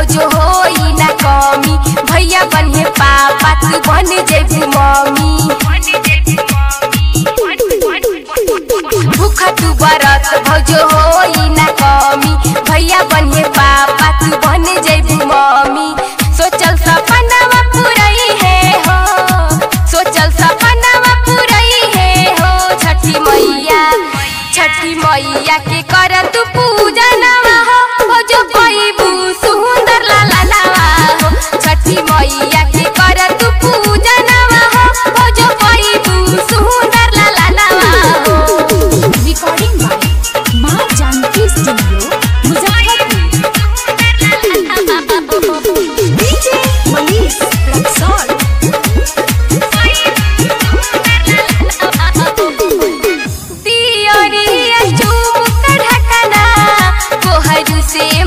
भजो होई ना कमी भैया बने पापा तू बन जेबू मम्मी भूखा तू बरत भजो होई ना कमी भैया बने पापा तू बन जेबू मम्मी सोचल सपनावा पुरई है हो सोचल सपनावा पुरई है हो छठी मैया छठी मैया के कर तू पूजनवा हो हो जो पैबू सुंदर लाला नवा हो छठी मैया के कर तू पूजनवा हो हो जो पैबू सुंदर लाला नवा हो recording by Maa Janki studio Muzaffarpur DJ Manish Raxaul दियोरिया चुमुक ढकना कोहरू से